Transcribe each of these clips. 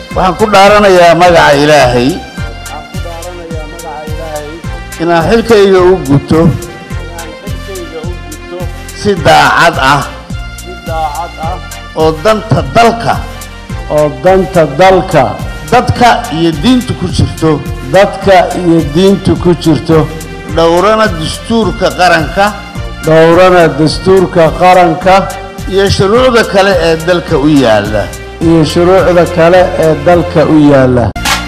waxaan ku dhaaranayaa magaca ilaahay waxaan ku dhaaranayaa magaca ilaahay inaan xilkayga u guto inaan xilkayga u gudto si daacad ah si daacad ah oo danta dalka oo danta dalka dadka iyo diinta ku jirto dadka iyo diinta ku jirto dhowrana dastuurka qaranka dhowrana dastuurka qaranka iyo shuruucda kale ee dalka u yaalla iyo shuruucda kale ee dalka u yaalla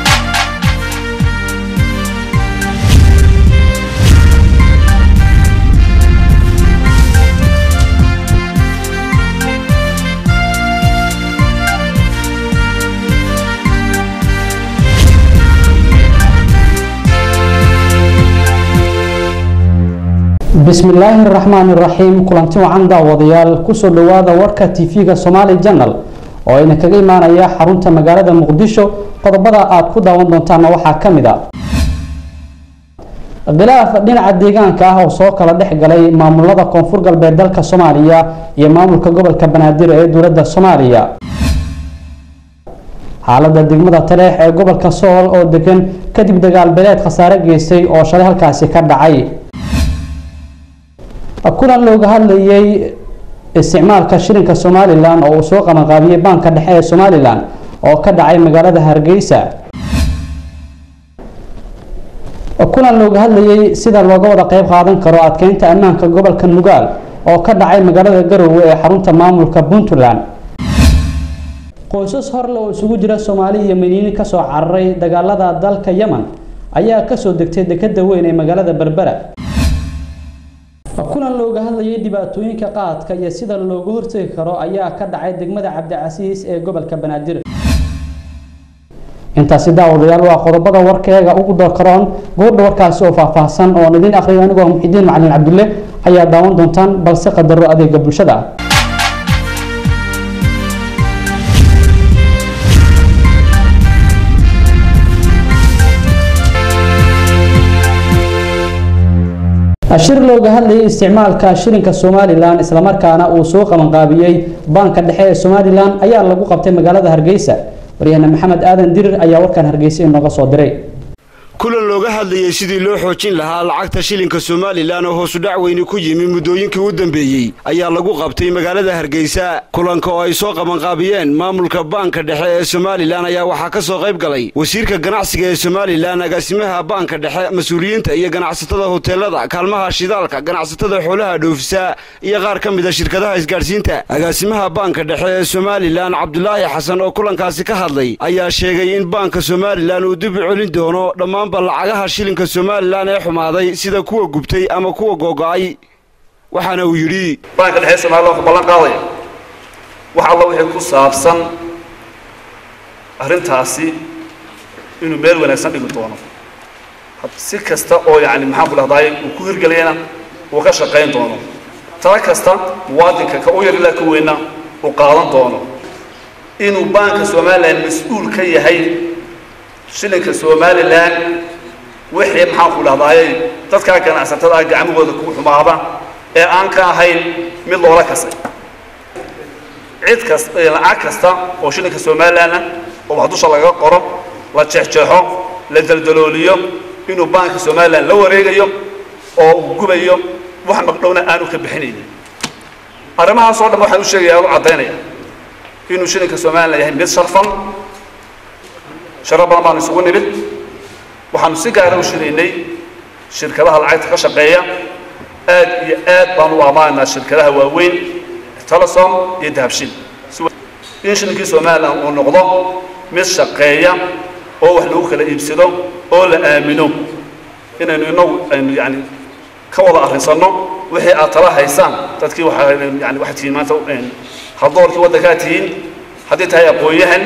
bismillaahi raxmaani raxiim kulanti wacan daawadayaal kusoo dhowaada warka tv-ga somaali janal oo ayna kaga imaanaya xarunta magaalada muqdisho qodobada aad ku daawan doontaana waxaa ka mid a khilaaf dhinaca deegaanka ah oo soo kala dhex galay maamulada koonfur galbeed dalka soomaaliya iyo maamulka gobolka banaadir ee dowladda soomaaliya xaalada degmada taleex ee gobolka sool oo degan kadib dagaal beeleed khasaare geystay oo shalay halkaasi ka dhacay kulan looga hadlayay isticmaalka shilinka somalilan oo uu soo qabanqaabiyey baanka dhexe ee somalilan oo ka dhacay magaalada hargeysa kulan looga hadlayay sida looga wada qeyb qaadan karo adkeynta ammaanka gobolka nugaal oo ka dhacay magaalada garowe ee xarunta maamulka puntland qoysas horle oo isugu jira soomaali iyo madiini kasoo cararay dagaalada dalka yemen ayaa kasoo degtay dekada weyn ee magaalada berbera kulan looga hadlayay dhibaatooyinka qaadka iyo sida looga hortegi karo ayaa ka dhacay degmada cabdicasiis ee gobolka banaadir intaasi daawadayaal waa qodobada warkeega ugu doorkaroon goordha warkaasi oo faahfaahsan oon idin akhriyo anigoo muxidiin macalin cabdulle ayaa daawan doontaan balse qadaro adeega bulshada shir looga hadlayay isticmaalka shilinka somalilan islamarkaana uu soo qabanqaabiyey baanka dhexe ee somalilan ayaa lagu qabtay magaalada hargeysa waryahane maxamed aadan dirir ayaa warkan hargeysa inooga soo diray kulan looga hadlayay sidii loo xoojin lahaa lacagta shilinka somalilan oo hoosudhac weyni ku yimi muddooyinkii u dambeeyey ayaa lagu qabtay magaalada hargeysa kulanka oo ay soo qabanqaabiyeen maamulka baanka dhexe ee somalilan ayaa waxaa ka soo qayb galay wasiirka ganacsiga ee somalilan agaasimaha baanka dhexe mas-uuliyiinta iyo ganacsatada hoteelada kaalmaha shidaalka ganacsatada xoolaha dhoofisa iyo qaar ka mid a shirkadaha isgaadhsiinta agaasimaha baanka dhexe ee somalilan cabdulaahi xasan oo kulankaasi ka hadlay ayaa sheegay in baanka somalilan uu dib u celin doono dhammaan lacagaha shilinka somalilan ee xumaaday sida kuwa gubtay ama kuwa googo-ay waxaana uu yidhi baanka dhexe somalilan wuxuu ballan qaadaya wax alla wixii ku saabsan arrintaasi inuu meel wanaagsan dhigi doono si kasta oo yacni maxaan ku dhahdaay uu ku hirgelayana uu ka shaqayn doono tala kasta muwaadinka ka u yar ilaa ka weynna uu qaadan doono inuu baanka somalilan mas-uul ka yahay shilinka somalilan wixii maxaan ku dhahdaayey dadkaa ganacsatada ah gacmahooda ku xumaada ee aan ka ahayn mid loola kasay cid kas lacag kasta oo shilinka somalilan ah oo wax dusha laga qoro la jeexjeexo la daldalooliyo inuu baanka somalilan la wareegayo oo uu gubayo wax magdhowna aanu ka bixinaynin arrimahaas oo dhan waxaan u sheegaya aan u caddaynaya inuu shilinka somalilan yahay mid sharfan sharo badan baanu isugu nimid waxaanu si gaara u shiraynay shirkadaha lacagta ka shaqeeya aad iyo aad baanu u ammaanaynaa shirkadaha waaweyn telesom iyo dahabshin in shilinkii somalilan uu noqdo mid shaqeeya oo wax lagu kala iibsado oo la aamino inaynu inagu aynu yani ka wada arrinsanno wixii aad tala haysaan dadkii waa yani waxaad tihiin maanta haldoorkii waddankaa tihiin haddii tahay aqoon-yahan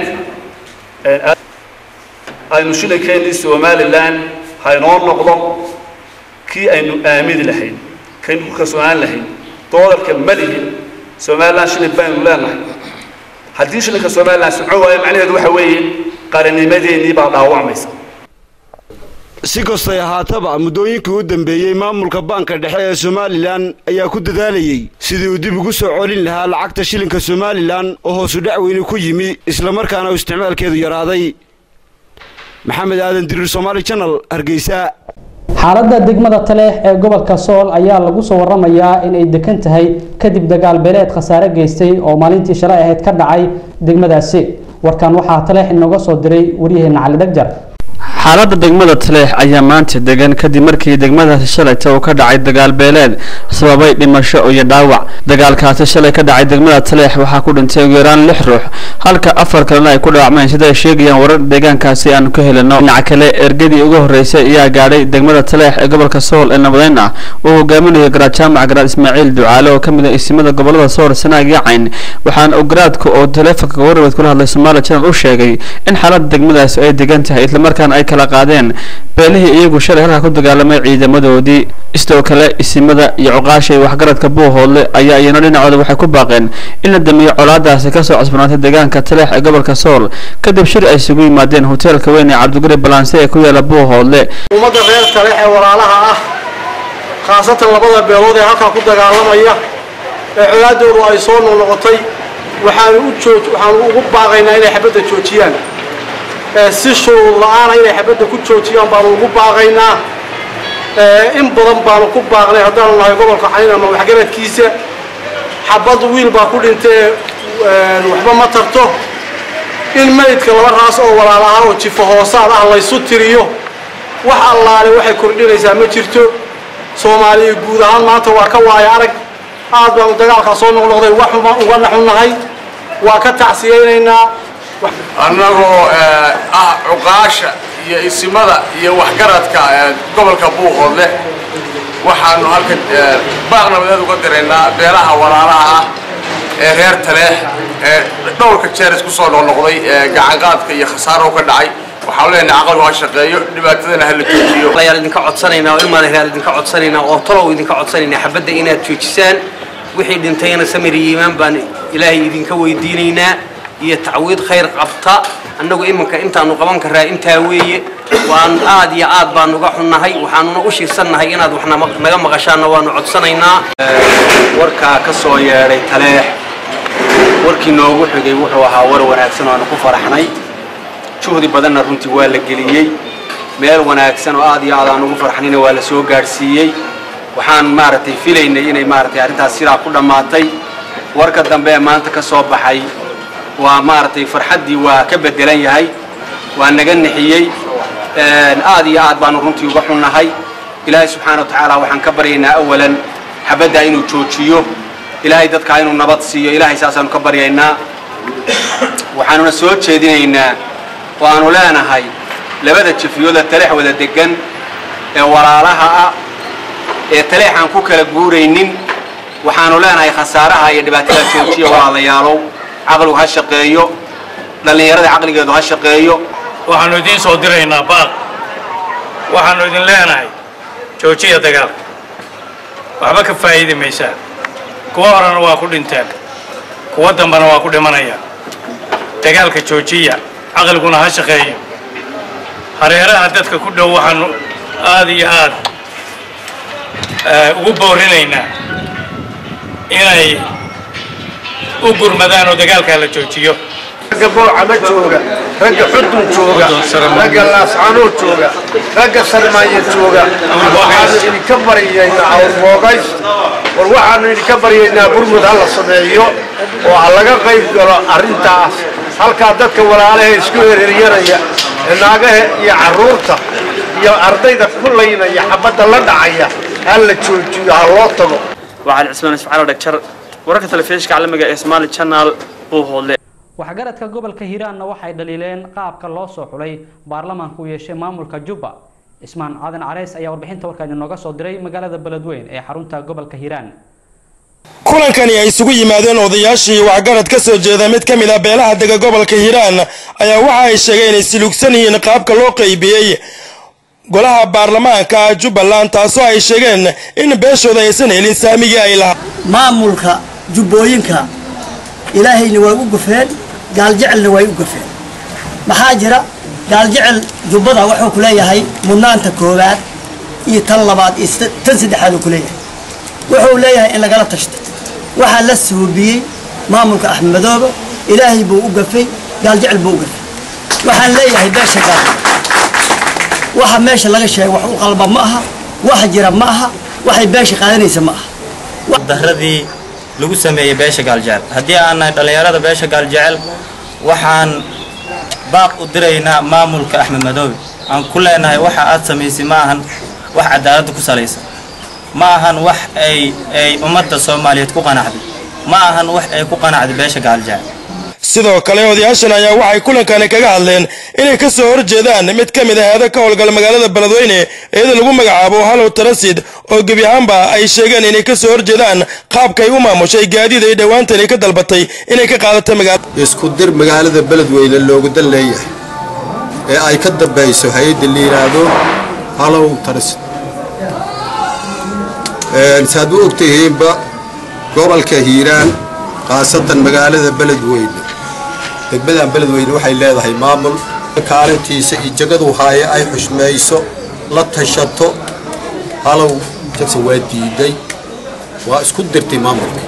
aynu shilinkeenii somalilan haynoo noqdo kii aynu aamini lahayn kaynu ku kalsoonaan lahayn doolarka malihi somalilan shilin baynu leenahay haddii shilinka somalilan socon waayo macnaheedu waxa weeye qaranimadeenii baa dhaawacmaysa si kastay ahaataba muddooyinkii u dambeeyey maamulka baanka dhexe ee somalilan ayaa ku dadaalayey sidii uu dib ugu soo colin lahaa lacagta shilinka somalilan oo hoosu dhac weyni ku yimi islamarkaana uu isticmaalkeedu yaraaday maxamed aadan diriir somaali janal hargeysa xaaladda degmada taleex ee gobolka sool ayaa lagu soo waramayaa inay dekan tahay kadib dagaal beeleed khasaare geystay oo maalintii shalay ahayd ka dhacay degmadaasi warkan waxaa taleex inooga soo diray waryaheena cali dhagjar xaaladda degmada taleex ayaa maanta degan kadib markii degmadaasi shalayta uu ka dhacay dagaal beeleed sababay dhimasho iyo dhaawac dagaalkaasi shalay ka dhacay degmada taleex waxaa ku dhintay ugu yaraan lix ruux halka afar kalena ay ku dhaawacmeen sida ay sheegayaan warar deegaankaasi aanu ka helino dhinaca kale ergadii ugu horreysay ayaa gaadhay degmada taleex ee gobolka sool ee nabadeyn ah uu hogaaminayo garaad jaamac garaad ismaaciil ducaale oo ka mid ah isimada gobolada sool sanaag iyo cayn waxaana uu garaadka oo taleefonka warrabeed kula hadlay somaali channel u sheegay in xaaladda degmadaasi ay degan tahay islamarkaana ay kala qaadeen beelihii iyagu shalay halkaa ku dagaalamay ciidamadoodii sidoo kale isimada iyo cuqaashay waxgaradka buuhoodle ayaa iyana dhinacooda waxay ku baaqeen in la damiyo colaadaasi kasoo cusbanaatay deegaanka taleex ee gobolka sool kadib shir ay isugu yimaadeen hoteelka weyn ee cabdiguri balanse ee ku yaala buuhoodle ummadda reer taleex ee walaalaha ah khaasatan labada beelood ee halkaa ku dagaalamaya ee colaadoodu ay soo noqnoqotay waxaanu u jooj waxaanu ugu baaqaynaa inay xabadda joojiyaan si shuruud la-aana inay xabadda ku joojiyaan baanu ugu baaqaynaa in badan baanu ku baaqnay haddaanu nahay gobolka cayn ama waxgaradkiisa xabad wiil baa ku dhintee waxba ma tarto in meydka laba raas oo walaalaha oo jifo hoosaad ah laysu tiriyo wax allaale waxay kordhinaysaa ma jirto soomaaliya guud ahaan maanta waa ka waaya arag aad baanu dagaalkaa soo noqnoqday waxumaan uga naxunnahay waa ka tacsiyaynaynaa annagoo ah cuqaasha iyo isimada iyo waxgaradka gobolka buuhoodle waxaanu halkan baaq nabadeed uga diraynaa beelaha walaalaha ah ee reer taleex ee dhowrka jeer isku soo noqnoqday ee gacanqaadka iyo khasaaro ka dhacay waxaan leenahay caqligu ha shaqeeyo dhibaatadana ha la joojiyo ayaan idinka codsanaynaa oo ilmaan reer idinka codsanaynaa oo talow idinka codsanaynaa xabadda inaad joojisaan wixii dhintayna samir iyo iimaan baan ilaahay idinka weydiinaynaa iyo tacwiid khayr qabta annagu iminka intaanu qaban karaa intaa weeye waan aad iyo aad baanu uga xunnahay waxaanuna u shiirsannahay inaad wax naga maqashaanna waanu codsanaynaa warkaa ka soo yeedhay taleex warkii noogu xigay wuxuu ahaa war wanaagsan oo aanu ku faraxnay juhdi badanna runtii waa la geliyey meel wanaagsan oo aad iyo aad aan ugu farxnayna waa la soo gaadhsiiyey waxaan maaragtay filaynay inay maaragtay arrintaas sidaa ku dhammaatay warka dambe ee maanta ka soo baxay waa maaragtay farxaddii waa ka bedelan yahay waa naga nixiyey aad iyo aad baanu runtii uga xunnahay ilaahay subxaana wa tacaala waxaan ka baryaynaa awalan xabaddaa inuu joojiyo ilaahay dadkaa inuu nabad siiyo ilaahay saasaanu ka baryaynaa waxaanuna soo jeedinaynaa oo aanu leenahay labada jafiyooda taleex wada degan ee walaalaha ah ee taleex aan ku kala guuraynin waxaanu leenahay khasaaraha iyo dhibaatada joojiya walaalayaalow caqligu ha shaqeeyo dhallinyarada caqligeedu ha shaqeeyo waxaanu idiin soo diraynaa baaq waxaanu idin leenahay joojiya dagaalka waxba ka faa'iidi maysaa kuwa horena waa ku dhinteen kuwa dambena waa ku dhimanaya dagaalka joojiya caqliguna ha shaqeeyo hareeraha dadka ku dhow waxaanu aad iyo aad ugu boorinaynaa inay u gurmadaan oo dagaalkaa la joojiyo ragga boocama jooga ragga xudun jooga ragga laascanood jooga ragga sarmaanya jooga waxaanu idinka baryaynaa awrboogays war waxaanu idinka baryaynaa burmud ha la sameeyo oo ha laga qayb galo arrintaas halkaa dadka walaalaha isku hereeryanaya ee naagaha iyo carruurta iyo ardayda ku laynaya xabadda la dhacaya ha la joojiyo ha loo tago waxaan cismaan isfacaalo dhagjar wararka telefishinka caalamiga ee Somali Channel Buuhoodle waxgaradka gobolka hiiraanna waxay dhaliileen qaabka loo soo xulay baarlamaanka uu yeeshay maamulka jubba ismaan cadan careys ayaa warbixinta warkaa inooga soo diray magaalada beledweyn ee xarunta gobolka hiiraan kulankani ay isugu yimaadeen odayaashii waxgarad ka soo jeeda mid ka mid ah beelaha dega gobolka hiiraan ayaa waxa ay sheegeen inay silugsan yihiin qaabka loo qaybiyey golaha baarlamaanka jubbaland taasoo ay sheegeen in beeshooda aysan helin saamigii ay lahaa maamulka jubbooyinka ilaahayna way u gufeen gaaljecelna way u gufeen maxaa jira gaaljecel jubbada wuxuu ku leeyahay mudnaanta koowaad iyo tan labaad iyo sed- tan saddexaad uu ku leeyahay wuxuu leeyahay in lagala tashto waxaa la suubiyey maamulka axmed madoobe ilaahay buu u gafay gaaljecel buu u gafay waxaan leeyahay beesha gaal waxa meesha laga sheegay wax u qalba ma aha wax jira ma aha waxay beesha qaadanaysa ma aha daradii lagu sameeyey beesha gaaljecel haddii aan nahay dhallinyarada beesha gaaljecel waxaan baaq u diraynaa maamulka axmed madoobe aan ku leenahay waxa aad samaysay ma ahan wax cadaaladda ku salaysan ma ahan wax ay ay ummadda soomaaliyeed ku qanacday ma ahan wax ay ku qanacday beesha gaaljecel sidoo kale odayaashan ayaa waxay kulankani kaga hadleen inay ka soo horjeedaan mid ka mid ah heeda ka howlgala magaalada beledweyne iyada lagu magacaabo halow tarasid oo gebi ahaanba ay sheegeen inay ka soo horjeedaan qaabkay u maamushay gaadiid ay dhowaantani ka dalbatay inay ka qaadato magaalada isku dir magaalada beledweyne loogu dan leeyahay ee ay ka dambayso hay-adda la yidhaahdo halow tarasid saad u ogtihiinba gobolka hiiraan khaasatan magaalada beledweyne degmadan beledweyne waxay leedahay maamul kaalintiisa iyo jagadu haaye ay xushmayso la tashato halow jabse waa diiday waa isku dirtay maamulka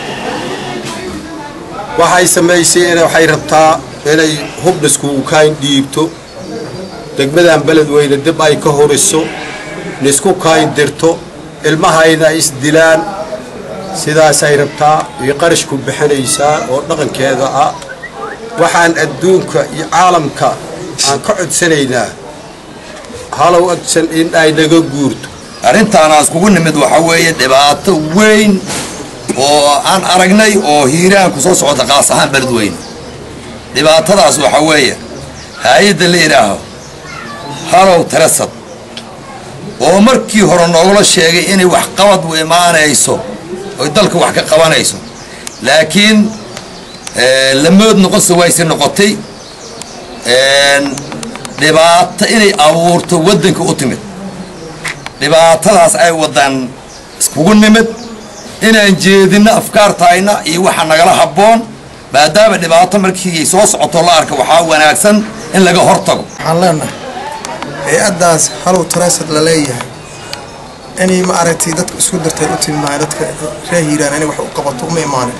waxay samaysay in waxay rabtaa inay hubdhiskugu kayn dhiibto degmadan beledweyne dib ay ka horiso nisku kayn dirto ilmahayna ay isdilaan sidaasay rabtaa iyo qarashku bixinaysaa oo dhaqankeeda ah waxaan adduunka iyo caalamka aan ka codsanaynaa halow agsan in ay naga guurto arrintaanaas kugu nimid waxa weeye dhibaato weyn oo aan aragnay oo hiiraan ku soo socota qaas ahaan beledweyne dhibaatadaas waxa weeye hay-adda la idhaaho halow tarasad oo markii hore noogula sheegay inay wax qabad u imaanayso oy dalka wax ka qabanayso laakiin lamood noqonse wayse noqotay dhibaato inay abuurto waddanka u timid dhibaatadaas ay wadaan iskugu nimid inaan jeedinno afkaartayna iyo waxa nagala habboon maadaama dhibaato markii soo socoto la arka waxaa wanaagsan in laga hortago waxaan leenahay hay-addaas halow taraasad la leeyahay inay ma aragtay dadka isku dartay u tilmaamay dadka reer hiiraan inay wax u qabato uma imaanin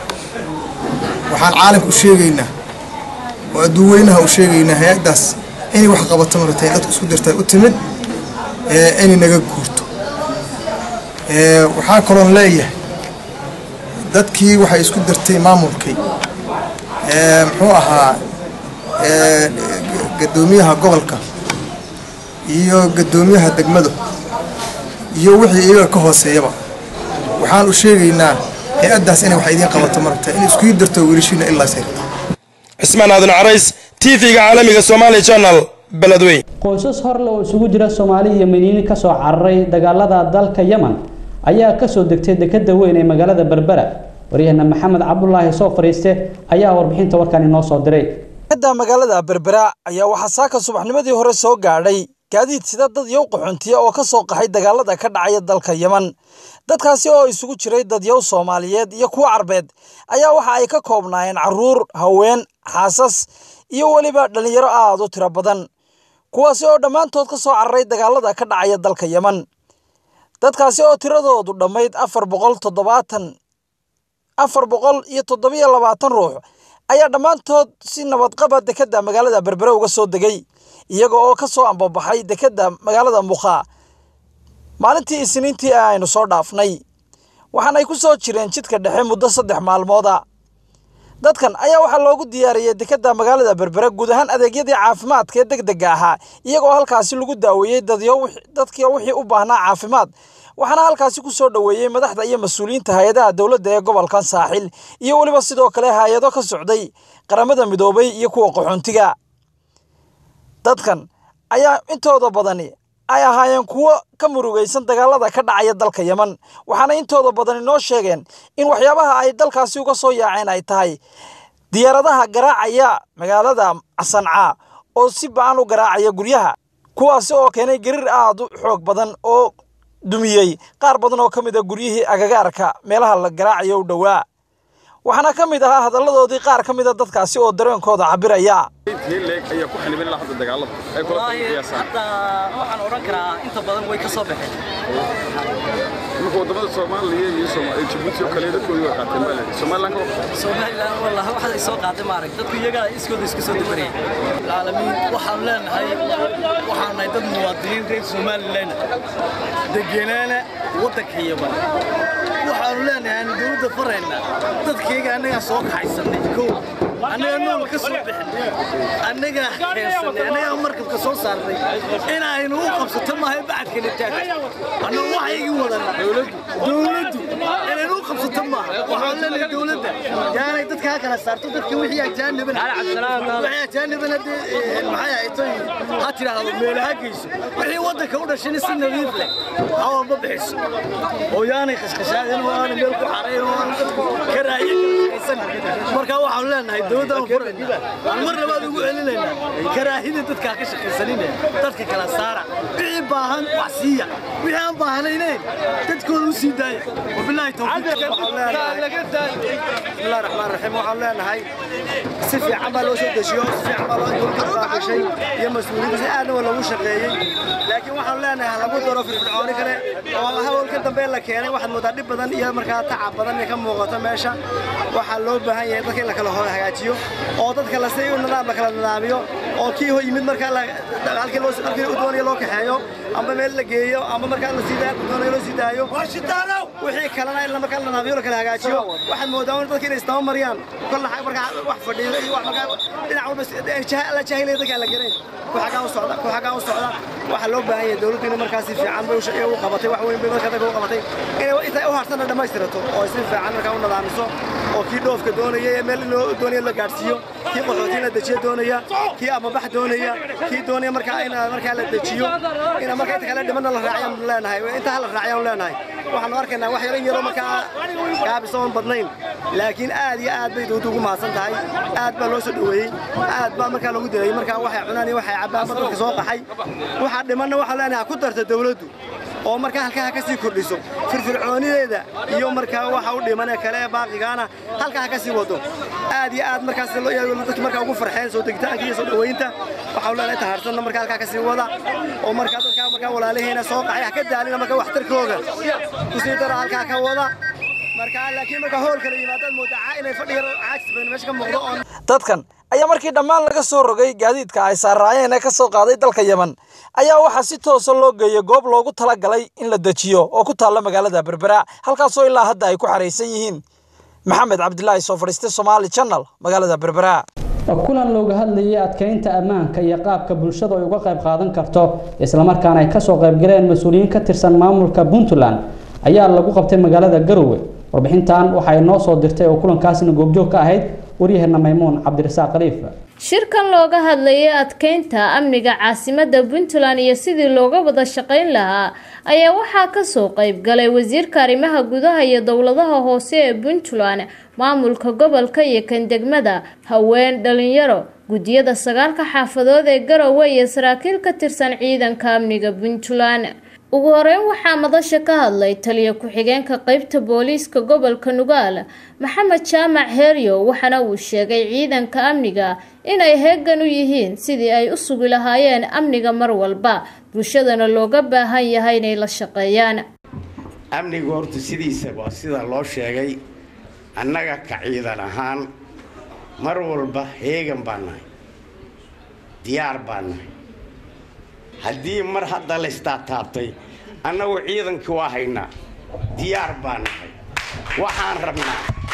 waxaan caalamka u sheegaynaa oo adduuweynaha u sheegaynaa hay-addaas inay wax qabato maratay dadka isku dartay u timid ee inay naga guurto ee waxaa kaloon leeyahay dadkii waxay isku dartay maamulkay ee muxuu ahaa ee gadoomiyaha gobolka iyo gadoomiyaha degmadu iyo wixii iyaga ka hooseeyaba waxaan u sheegaynaa hay-addaas inay wax idiin qabato maragta in iskuii darto wiilashiina ilaa sir cismaan aadan carays tv-ga caalamiga somaali channel beledweyn qoysas horle oo isugu jira soomaali iyo miniini kasoo cararay dagaalada dalka yemen ayaa kasoo degtay dekada weyn ee magaalada berbera waryaheena maxamed cabdulaahi soo fariiste ayaa warbixinta warkan inoo soo diray da magaalada berbera ayaa waxaa saaka subaxnimadii hore soo gaadhay gaadiid sida dad yow qaxoontiya oo ka soo qaxay dagaalada ka dhacaya dalka yemen dadkaasi oo isugu jiray dadyow soomaaliyeed iyo kuwo carbeed ayaa waxa ay ka koobnaayeen carruur haween xaasas iyo weliba dhallinyaro aad u tiro badan kuwaasi oo dhammaantood ka soo cararay dagaalada ka dhacaya dalka yemen dadkaasi oo tiradoodu dhammayd afar boqol toddobaatan afar boqol iyo toddobiyo labaatan ruux ayaa dhammaantood si nabadqaba dekedda magaalada berbere uga soo degay iyaga oo ka soo ambabaxay dekedda magaalada mukhaa maalintii isniintii ah aynu soo dhaafnay waxaanay ku soo jireen jidka dhexe muddo saddex maalmooda dadkan ayaa waxaa loogu diyaariyey dekedda magaalada berbere guud ahaan adeegyadii caafimaadka ee deg dega ahaa iyagoo halkaasi lagu daaweeyey dadyo dadkii wixii u baahnaa caafimaad waxaana halkaasi ku soo dhoweeyey madaxda iyo mas-uuliyiinta hay-adaha dowladda ee gobolkan saaxil iyo weliba sidoo kale hay-ado ka socday qaramada midoobay iyo kuwa qaxoontiga dadkan ayaa intooda badani ay ahaayeen kuwo ka murugaysan dagaalada ka dhacaya dalka yemen waxaana intooda badani noo sheegeen in waxyaabaha ay dalkaasi uga soo yaaceen ay tahay diyaaradaha garaacaya magaalada sanca oo si ba-an u garaacaya guryaha kuwaasi oo keenay gariir aad u xoog badan oo dumiyey qaar badan oo ka mid a guryihii agagaarka meelaha la garaacayo u dhowaa waxaana ka mid ahaa hadalladoodii qaar ka mida dadkaasi oo dareenkooda cabiraya ayaa ku xanibin ilaa hadda dagaalada ay kula qiyaasaan hadda waxaan odhan karaa inta badan way ka soo baxeen marka wadamada soomaaliya iyo Soomaaliya Djibouti oo kale dadkoodu way qaateen baa leedahay Somaliland ka Somaliland wallahi waxa ay soo qaaday maarag dadku iyaga iskooda isku soo dabareen caalamiin waxaan leenahay waxaan nahay dad muwaadiniin reer Somaliland degenaana wadanka yaban waxaanu leenahay aan dowladda farayna dadkayga annaga soo kaxaysanay kow annaga nool ka soo bixin annaga keensanay annaga markabka soo saarnay inaynu u qabsato maahay bacadkana taagay annaga waxaygii wadana dowladdu inaynu u qabsato maaha waxaan leenahay dowladda yaanay dadka ha kala saarto dadka wixii ajaaniban wixii ajaaniban haddii maxay ahayd ha tidhaahdo meelaha geyso wixii waddanka u dhashin si nadiif leh ha walba bixiso oo yaanay khashkhashaadin oo aanay meel ku xarayn oo aan dadku ka raayin marka waxaan leenahay dowladda aan furayna aan mar labaad ugu celinaynaa karaahida dadka ka shaqaysanine dadka kala saara wixii baahan wax siiya wixii aan baahnayneen dadkooda u sii daaya wabilaahi bismillahi raxmaan raxiim waxaan leenahay si fiican baa loo soo dejiyo si fiican baa loo dowladda baaqishay iyo mas-uuliyiinta si aadna waa lagu shaqeeyey laakiin waxaan leenahay lagu daro firfircooni kale oo hawlka dambe la keenay waxaad moodaa dhib badan iyo markaa tacab badan ka muuqato meesha waxaa loo baahan yahay dadka in la kala hagaajiyo oo dadka la si nidaam la kala nidaamiyo oo kii ho yimid markaa halkii loo halkii u doonaya loo kaxeeyo amba meel la geeyo amba markaa la sii daayo doonaya loo sii daayo wixii kalena in markaa la nidaamiyo la kala hagaajiyo waxaad moodaa in dadka inay isdaba mariyaan kolla markaa wax fadhiyo iyo wax markaa dhinac walba la jaahilaya dadka aan la garayn kuxagaa u socda kuxagaa u socda waxaa loo baahan yahay dowladdu inay markaa si fiican bay u qabatay wax weyn bay markaa dadka u qabatay inay intay u harsanna dhammaystirato oo si fiican markaa u nidaamiso oo kii dhoofka doonaya ee meel loo doonaya la gaadhsiiyo kii qaxooti in la dejiyo doonaya kii amabax doonaya kii doonaya markaa in markaa la dejiyo ina markaa inta kale dhimanna la raaciyaan leenahay inta hala raaciyaan leenahay waxaanu arkaynaa wax yaran yaro markaa gaabisa oon badnayn laakiin aad iyo aad bay dowladdu ugu mahadsan tahay aad baa loo soo dhoweeyey aad baa markaa loogu dilayay markaa waxay cunaan iyo waxay cabbaan ba dadka soo qaxay waxaa dhimanna waxaan leenahay ku darta dowladdu oo markaa halkaa ha ka sii kordhiso firfircoonideeda iyo markaa waxa u dhiman ee kale ee baaqigaana halkaa ha ka sii wado aad iyo aad markaas dadki markaa ugu farxeen soo degitaanka iyo soo dhoweynta waxaa leenahay inta harsanna markaa halkaa ka sii wada oo markaa dadkaa markaa walaalihiina soo qaxay ha ka daalina markaa waxtarkooga kusii dara halkaa ka wada markaa laakiin markaa hool kale yimaadaad moodaa inay fadhiga caajis badan meesha ka muuqdo oo dadkan ayaa markii dhammaan laga soo rogay gaadiidka ay saaraayeen ee ka soo qaaday dalka yemen ayaa waxaa si toosa loo geeyey goob loogu talagalay in la dejiyo oo ku taalla magaalada berbera halkaasoo ilaa hadda ay ku xaraysan yihiin maxamed cabdilaahi soo fadhiistay somaali channel magaalada berbera kulan looga hadlayay adkeynta ammaanka iyo qaabka bulshada ay uga qayb qaadan karto islamarkaana ay kasoo qaybgaleen mas-uuliyiin ka tirsan maamulka puntland ayaa lagu qabtay magaalada garowe warbixintan waxa ay noo soo dirtay oo kulankaasina goobjoog ka ahayd waryaheena maymuun cabdirasaaq khaliif shirkan looga hadlayay adkeynta amniga caasimadda puntland iyo sidii looga wada shaqayn lahaa ayaa waxaa kasoo qayb galay wasiirka arrimaha gudaha iyo dowladaha hoose ee puntland maamulka gobolka iyo kan degmada haween dhalinyaro guddiyada sagaalka xaafadood ee garowe iyo saraakiil ka tirsan ciidanka amniga puntland ugu horeyn waxaa madasha ka hadlay taliya ku-xigeenka qeybta booliiska gobolka nugaal maxamed jaamac heeryo waxaana uu sheegay ciidanka amniga inay heegan u yihiin sidii ay u sugi lahaayeen amniga mar walba bulshadana looga baahan yahay inay la shaqeeyaan amnigu horta sidiisa waa sida loo sheegay annaga ka ciidan ahaan mar walba heegan baan nahay diyaar baan nahay haddii mar hadda la istaataabtay annagu ciidankii waa haynaa diyaar baan nahay waxaan rabnaa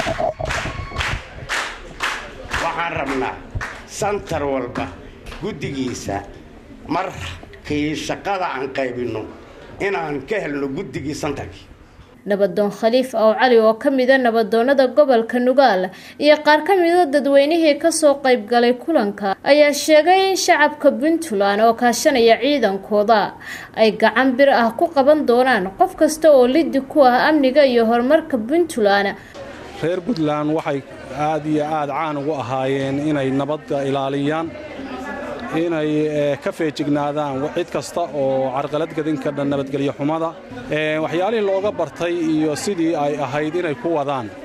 waxaan rabnaa santar walba guddigiisa markii shaqada aan qaybinno inaan ka helno guddigii santarkii nabadoon khaliif ow cali oo ka mida nabadoonada gobolka nugaal iyo qaar ka mida dadweynihii kasoo qayb galay kulanka ayaa sheegay in shacabka puntland oo kaashanaya ciidankooda ay gacan bir ah ku qaban doonaan qof kasta oo lidi ku ah amniga iyo horumarka puntland reer puntland waxay aad iyo aad caan ugu ahaayeen inay nabadda ilaaliyaan inay ka feejignaadaan cid kasta oo carqalad gadin kadha nabadgelyo xumada waxyaalihii looga bartay iyo sidii ay ahayd inay ku wadaan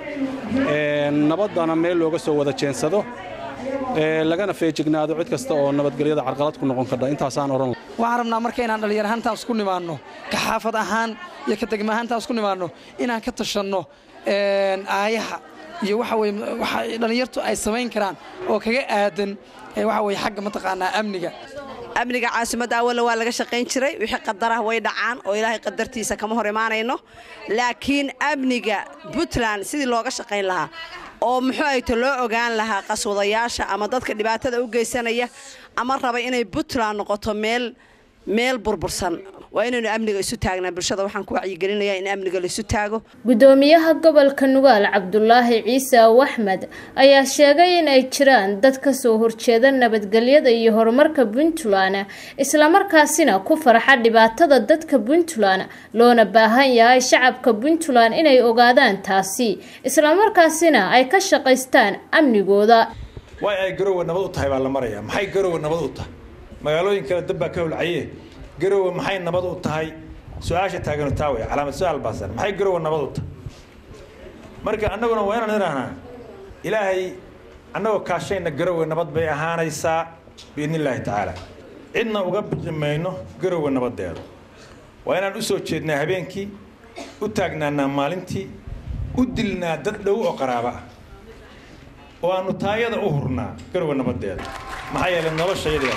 nabaddana meel looga soo wada jeensado lagana feejignaado cid kasta oo nabadgelyada carqalad ku noqon kardha intaasaan odhan waxaan rabnaa marka inaan dhallinyar ahaantaan isku nimaanno ka xaafad ahaan iyo ka degma ahaantaan isku nimaanno inaan ka tashanno aayaha iyo waxa weye waxa dhallinyartu ay samayn karaan oo kaga aadan waxa weye xagga mataqaanaa amniga amniga caasimadda awalla waa laga shaqayn jiray wixii qadaraha way dhacaan oo ilaahay qadartiisa kama hor imaanayno laakiin amniga puntland sidii looga shaqayn lahaa oo muxuu ayto loo ogaan lahaa qaswadayaasha ama dadka dhibaatada u geysanaya ama raba inay puntland noqoto meel meel burbursan waa inaynu amniga isu taagnaa bulshada waxaan ku wacyigelinayaa in amniga laisu taago gudoomiyaha gobolka nugaal cabdulaahi ciise aw axmed ayaa sheegay in ay jiraan dad ka soo horjeeda nabadgelyada iyo horumarka puntland islamarkaasina ku farxa dhibaatada dadka puntland loona baahan yahay shacabka puntland inay ogaadaan taasi islamarkaasina ay ka shaqaystaan amnigooda way ay garowe nabad u tahay baa la marayaa maxay garowe nabad u tahay magaalooyin kale dab baa ka holcaye garowe maxay nabad u tahay su-aasha taaganu taa wey calaamad su-aal baasan maxay garowe nabad u tahay marka annaguna waa inaan idhaahnaa ilaahay annagoo kaashayna garowe nabad bay ahaanaysaa biidni illaahi tacaala cidna uga mayno garowe nabadeeda waa inaan u soo jeednaa habeenkii u taagnaanaa maalintii u dilnaa dad dhow oo qaraaba ah oo aanu taayada u hurnaa garowe nabadeeda maxaa yeelay noloshayadii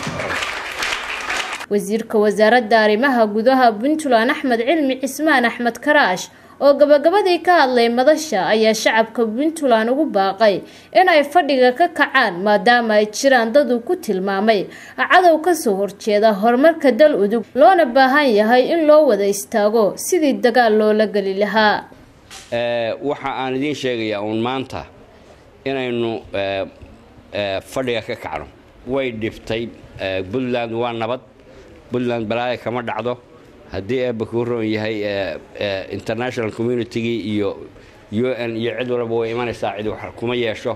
wasiirka wasaaradda arrimaha gudaha puntland axmed cilmi cismaan axmed karaash oo gabagabadii ka hadlay madasha ayaa shacabka puntland ugu baaqay in ay fadhiga ka kacaan maadaama ay jiraan dad uu ku tilmaamay cadow kasoo horjeeda horumarka dal udug loona baahan yahay in loo wada istaago sidii dagaal loola geli lahaa waxa aan idiin sheegayaa uun maanta inaynu fadhiga ka kacno way dhiftay puntland waa nabad puntland balaaya kama dhacdo haddii eebba kuu roon yahay international communitygii iyo u n iyo cid walba way imanaysaa cid wax kuma yeesho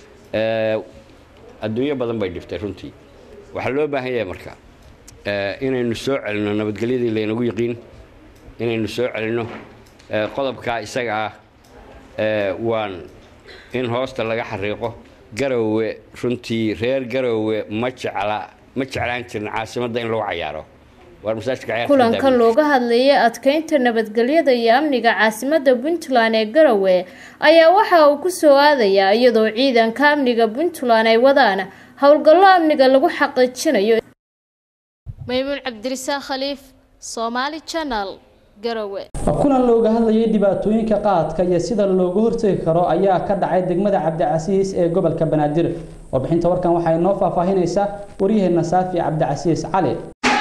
adduunyo badan bay dhiftay runtii waxaa loo baahan yahay marka inaynu soo celinno nabadgelyadii laynagu yiqiin inaynu soo celinno qodobkaa isaga ah waan in hoosta laga xariiqo garowe runtii reer garowe ma jecla ma jeclaan jirin caasimadda in lagu cayaaro kulankan looga hadlayay adkeynta nabadgelyada iyo amniga caasimadda puntland ee garowe ayaa waxa uu ku soo aadayaa iyadoo ciidanka amniga puntland ay wadaan howlgallo amniga lagu xaqiijinayo maymuun cabdirisaaq khaliif somaali janal garowe kulan looga hadlayay dhibaatooyinka qaadka iyo sida looga hortegi karo ayaa ka dhacay degmada cabdicasiis ee gobolka banaadir warbixinta warkan waxaa inoo faahfaahinaysaa waryaheena saafi cabdicasiis cali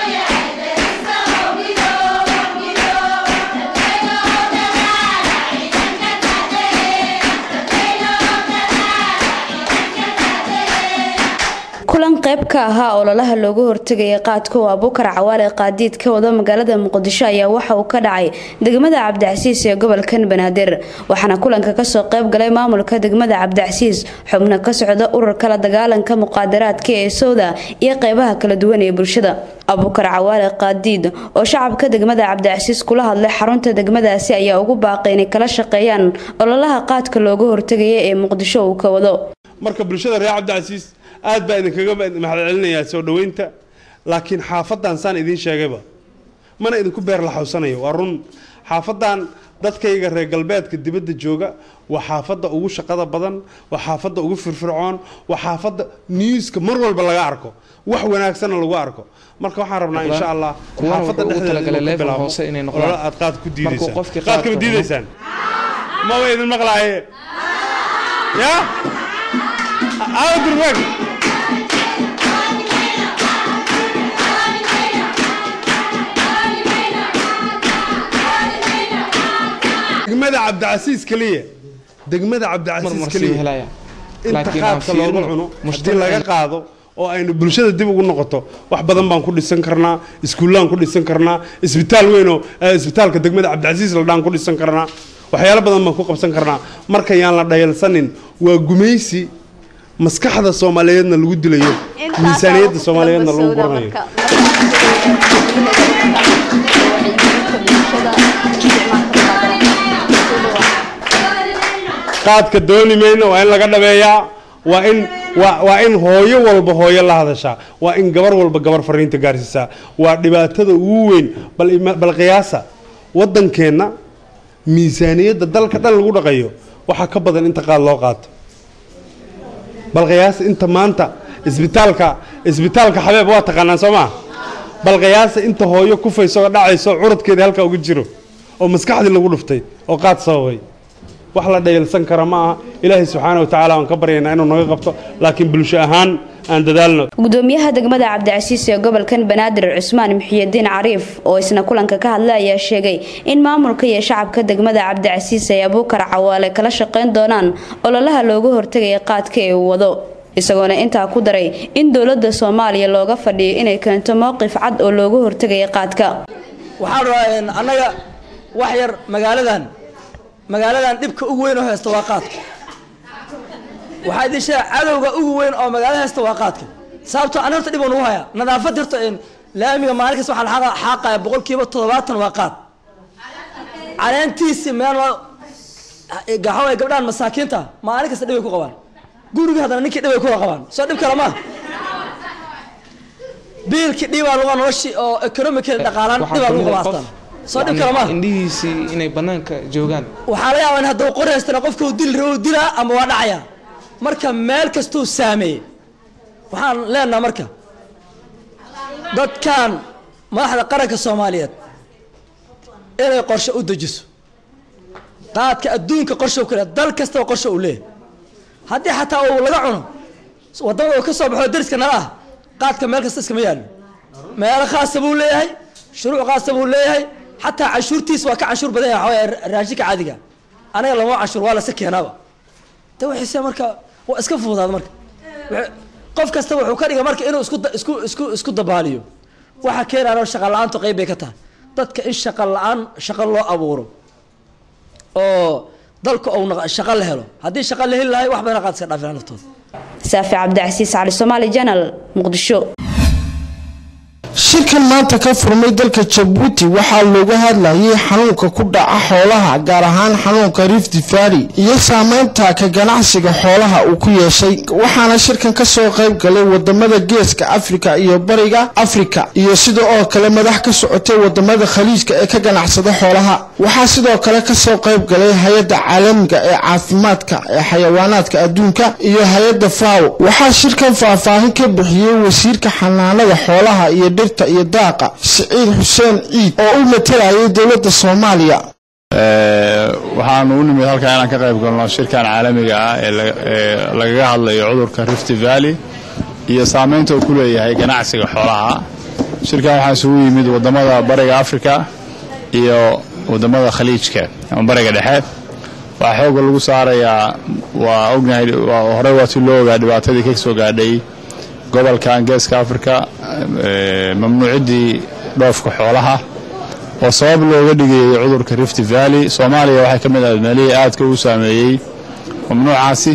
kulan qayb ka ahaa ololaha looga hortegaya qaadka oo abuukar cawaale qaadiid ka wada magaalada muqdisho ayaa waxa uu ka dhacay degmada cabdicasiis ee gobolkan banaadir waxaana kulanka kasoo qayb galay maamulka degmada cabdicasiis xubno ka socda ururka la dagaalanka muqaadaraadka ee sowda iyo qeybaha kala duwan ee bulshada abuukar cawaale qaadiid oo shacabka degmada cabdicasiis kula hadlay xarunta degmadaasi ayaa ugu baaqay inay kala shaqeeyaan ololaha qaadka looga hortegaya ee muqdisho uu ka wado marka bulshada reer cabdicasiis aad baa idinkaga mahadcelinayaa soo dhoweynta laakiin xaafadan saan idiin sheegayba mana idinku beer la xawsanayo waa run xaafadan dadkayga reer galbeedka dibadda jooga waa xaafadda ugu shaqada badan waa xaafadda ugu firfircoon waa xaafadda newska mar walba laga arko wax wanaagsanna lagu arko marka waxaan rabnaa insha allah xaafadda dhexdeeda olole aad qaad ku diidaysaan qaadkama diidaysaan maba idin maqlaaye ya aadurmag degmada cabdicasiis keliya degmada cabdicasiis keliya inta qaadka looga cuno haddii laga qaado oo aynu bulshada dib ugu noqoto wax badan baan ku dhisan karnaa iskuullaan ku dhisan karnaa isbitaal weynoo isbitaalka degmada cabdicasiis ladhaan ku dhisan karnaa waxyaalo badan baan ku qabsan karnaa marka yaan la dhayalsanin waa gumaysi maskaxda soomaaliyeedna lagu dilayo miisaaniyadda soomaaliyeedna lagu guranayo qaadka dooni mayno waa in laga dhabeeyaa waa in waa waa in hooyo walba hooyo la hadashaa waa in gabar walba gabar fariinta gaarsiisaa waa dhibaatada ugu weyn bal ima- bal qiyaasa waddankeenna miisaaniyadda dalka dhan lagu dhaqayo waxaa ka badan inta qaad loo qaato bal qiyaasa inta maanta isbitaalka isbitaalka xabeeb waa taqaanaan soo maa bal qiyaasa inta hooyo kufayso oo dhacayso curadkeeda halkaa uga jiro oo maskaxdii lagu dhuftay oo qaad sababay wax la dhayalsan kara ma aha ilaahay subxaana wa tacaala waan ka baryaynaa inuu naga qabto laakiin bulsho ahaan aan dadaalno gudoomiyaha degmada cabdicasiis ee gobolkan banaadir cusmaan muxiyidiin cariif oo isna kulanka ka hadlay ayaa sheegay in maamulka iyo shacabka degmada cabdicasiis ay abuukar cawaale kala shaqayn doonaan ololaha looga hortegaya qaadka ee uu wado isagoona intaa ku daray in dowladda soomaaliya looga fadhiyo inay keento mowqif cad oo looga hortegaya qaadka waxaan rabaa annaga wax yar magaaladan magaaladan dhibka ugu weyn oo haysta waa qaadka waxaa idin sheega cadowga ugu weyn oo magaalada haysta waa qaadka sababtoo an horta dhib oo nagu haya nadaafad horta laamiga maalin kasta waxaa la xaaqaya boqolkiiba toddobaatan waa qaad caleentiisi meel gaxaway gabdhahan masaakiinta maalin kasta dhibay ku qabaan guriga haddana ninkii dhibay kuwa qabaan soo dhib kale maa biilkii dhibaa lagu noloshii oo economikeeda dhaqaalaan dhibaa lagu qabaa astaan soo dhib kale maa indhihiisii inay banaanka joogaan waxaa laga yaabaa in hadduu qori haystana qofka uu dili rabo dilaa ama waa dhacaya marka meel kastuu saameeyey waxaan leenaha marka dadkan madaxda qaranka soomaaliyeed inay qorshe u dejiso qaadka adduunka qorshe u kale dal kastaba qorshe uu leeyahay haddii xataa uu laga cuno wadamada uu ka soo baxo dariska nala ah qaadka meel kasta iskama yaallo meelo khaasa buu leeyahay shuruuc khaasa buu leeyahay xataa canshuurtiis waa ka canshuur badan yahay waxaa weeye raashinka caadiga anaga lama canshuur waa lase keenaaba de waxayse marka waa iska fududaada marka Wuxuu- qof kasta wuxuu ka dhiga marka inuu isku da- isku isku isku dabaaliyo waxa keenaana shaqa la-aantu qayb bay ka tahay dadka in shaqa la-aan shaqo loo abuuro oo dalka uu naqa- shaqo la helo haddii shaqo la heli lahay wax badan qaad iska dhaafina naftooda saafi cabdicasiis cali soomaali janal muqdisho shirkan maanta ka furmay dalka jabuuti waxaa looga hadlayay xanuunka ku dhaca xoolaha gaar ahaan xanuunka rift valley iyo saameynta ka ganacsiga xoolaha uu ku yeeshay waxaana shirkan kasoo qayb galay wadamada geeska afrika iyo bariga afrika iyo sida oo kale madax ka socotay wadamada khaliijka ee ka ganacsada xoolaha waxaa sidoo kale kasoo qayb galay hay-adda caalamiga ee caafimaadka ee xayawaanaadka adduunka iyo hay-adda faw waxaa shirkan faahfaahin ka bixiyey wasiirka xanaanada xoolaha iyo dhirta iyo daaqa siciid xuseen ciid oo u matalayay dowladda soomaaliya waxaanu u nimid halkaa inaan ka qayb galno shirkan caalamiga ah ee la- ee lagaga hadlayo cudurka rift valley iyo saameynta uu ku leeyahay ganacsiga xoolaha shirkan waxaa isugu yimid wadamada bariga afrika iyo wadamada khaliijka ama bariga dhexe waxaa xooga lagu saarayaa waa ognahay waa- horey waa si loo ogaa dhibaatadii ka soo gaadhay gobolkan geeska afrika ee, mamnuuciddii dhoofka xoolaha oo sabab looga dhigayay cudurka rift valley soomaaliya waxay ka mid ahayd meelihii aadka u saameeyey mamnuucaasi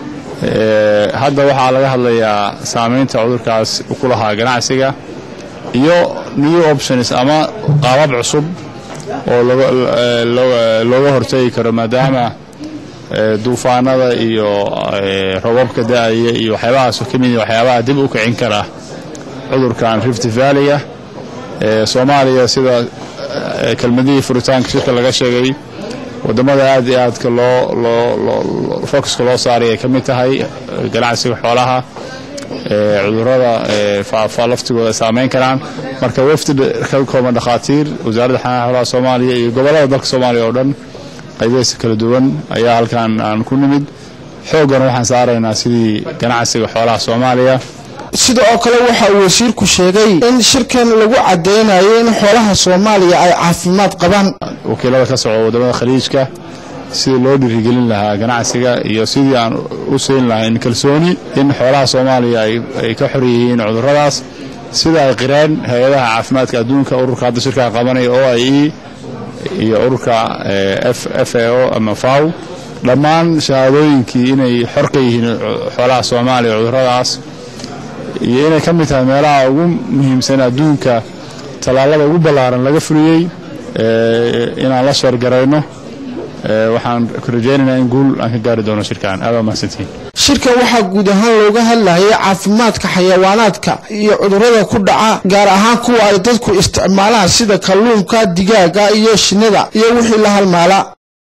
Ee, hadda waxaa laga hadlayaa saameynta cudurkaas uu ku lahaa ganacsiga iyo new options ama qaabab cusub oo laga- ee, loo- looga hortegi karo maadaama ee, duufaanada iyo ee, robabka da-aya iyo waxyaabahaas ka mid yihiin waxyaabaha dib u kicin kara cudurkan rift valley-ga ee, soomaaliya sida ee, kelmadihii furitaanka shirka laga sheegay wadamada aad iyo aadka loo loo loo focuska loo saaray ay ka mid tahay eh, ganacsiga xoolaha ee, cudurrada ee, faafa laftigooda ay saameyn karaan marka wafdi ka kooban dhakhaatiir wasaaradda xanaana xoolaha soomaaliya iyo gobollada dalka soomaaliya oo dhan qaybihiisa kala duwan ayaa halkan aan ku nimid xooggana waxaan saaraynaa sidii ganacsiga xoolaha soomaaliya sida oo kale waxa uu wasiirku sheegay in shirkan lagu cadeynayo in xoolaha soomaaliya ay caafimaad qabaan wakiilada ka soco wadamada khaliijka sidii loo dhiirigelin lahaa ganacsiga iyo sidii aan u siin lahayn kalsooni in xoolaha soomaaliya ay ay ka xor yihiin cudurradaas sida ay qireen hay-adaha caafimaadka adduunka ururka hadda shirkaa qabanaya o i e iyo ururka eh, F- f a o ama faw dhammaan shahaadooyinkii inay xor ka yihiin xoolaha soomaaliya cudurradaas iyo inay ka mid tahay meelaha ugu muhiimsan adduunka tallaalada ugu ballaaran laga fuliyey ee, inaan la sheergarayno waxaan rajaynaynaa in guul aan ka gaari doono shirkan aad waa mahadsantihiin shirka waxaa guud ahaan looga hadlayay caafimaadka xayawaanaadka iyo cudurrada ku dhaca gaar ahaan kuwa ay dadku isticmaalaan sida kalluunka digaaga iyo shinnida iyo wixii la halmaala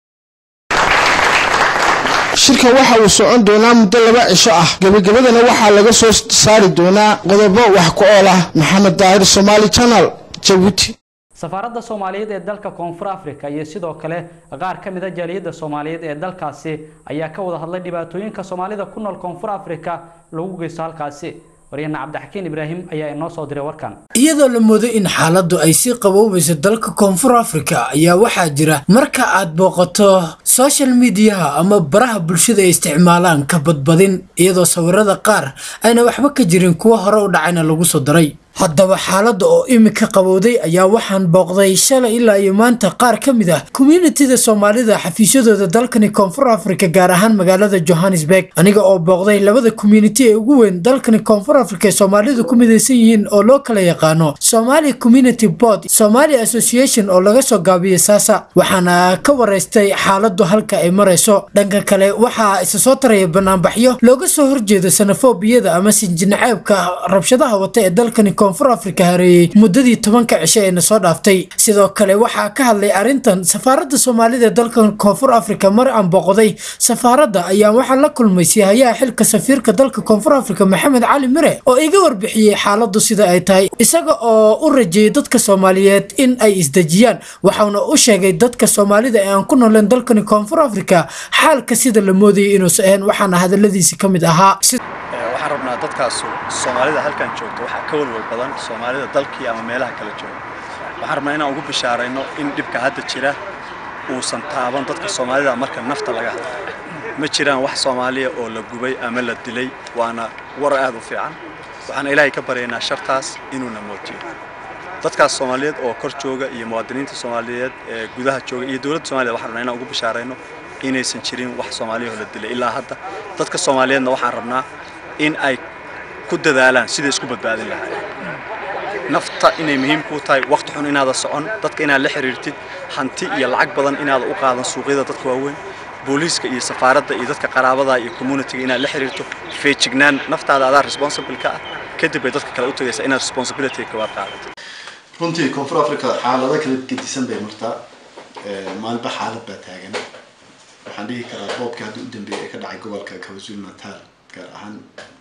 shirka waxa uu socon doonaa muddo laba cisho ah gebagabadana waxaa laga soo saari doonaa qodobo wax ku ool ah maxamed daahir somaali channel jabuuti safaaradda soomaaliyeed ee dalka koonfur africa iyo sidoo kale qaar ka mid a jaaliyadda soomaaliyeed ee dalkaasi ayaa ka wada hadlay dhibaatooyinka soomaalida ku nool koonfur africa lagu geysto halkaasi waryahana cabdixakiin ibraahim ayaa inoo soo diray warkan iyadoo la moodo in xaaladdu ay sii qaboobayso dalka koonfur afrika ayaa waxaa jira marka aad booqato social mediaha ama baraha bulshada ay isticmaalaan ka badbadin iyadoo sawirada qaar ayna waxba ka jirin kuwa hore u dhacayna lagu soo daray haddaba xaaladda oo imika qabowday ayaa waxaan booqday shalay ilaa iyo maanta qaar ka mid ah communitida soomaalida xafiisyadooda dalkani koonfur afrika gaar ahaan magaalada johannesburg aniga oo booqday labada community ee ugu weyn dalkani koonfur afrika ee soomaalidu ku midaysan yihiin oo loo kala yaqaano somali community board somali association oo laga soo gaabiyey saasa waxaana ka waraystay xaaladdu halka ay marayso dhanka kale waxaa isa soo taraya banaanbaxyo looga soo horjeedo sanafobiyada ama sinjinaceebka rabshadaha wata ee dalkani koonfur afrika hareeyey muddadii tobanka cisho ee na soo dhaaftay sidoo kale waxaa ka hadlay arrintan safaaradda soomaalida ee dalkan koonfur afrika mar aan booqday safaaradda ayaa waxaa la kulmay sihayaha xilka safiirka dalka koonfur afrika maxamed cali mire oo iga warbixiyey xaaladdu sida ay tahay isaga oo u rajeeyey dadka soomaaliyeed in ay isdejiyaan waxauna u sheegay dadka soomaalida ee aan ku nooleen dalkani koonfur afrika xaalka sida la moodayay inuusan ahayn waxaana hadaladiisi ka mid ahaa waxaan rabnaa dadkaasu soomaalida halkan joogto waxaa ka walwal badan soomaalida dalkii ama meelaha kala jooga waxaan rabnaa inaan ugu bishaarayno in dhibka hadda jira uusan taaban dadka soomaalida marka nafta laga hadlo ma jiraan wax soomaaliya oo la gubay ama la dilay waana war aad u fiican waxaan ilaahay ka baryaynaa shartaas inuuna mootiyo dadkaas soomaaliyeed oo kor jooga iyo muwaadiniinta soomaaliyeed ee gudaha jooga iyo dowladda soomaliya waxaan rabnaa inaan ugu bishaarayno inaysan jirin wax soomaaliya oo la dilay ilaa hadda dadka soomaaliyeedna waxaan rabnaa in ay ku dadaalaan siday isku badbaadin lahaayeen nafta inay muhiim kuu tahay waqti xun inaada socon dadka inaad la xiriirtid hanti iyo lacag badan inaada u qaadan suuqyada dadka waaweyn booliiska iyo safaaradda iyo dadka qaraabada iyo communitiga inaad la xiriirto feejignaan naftaada adaa responsible ka ah kadib bay dadka kale u tagaysaa inaad responsibility kabaad qaadato runtii koonfur africa xaalado kala gedisan bay martaa maalinba xaalad baa taagan waxaan dhihi karaa boobka hadda u dambeeyay ee ka dhacay gobolka kwazulu natal gaar ahaan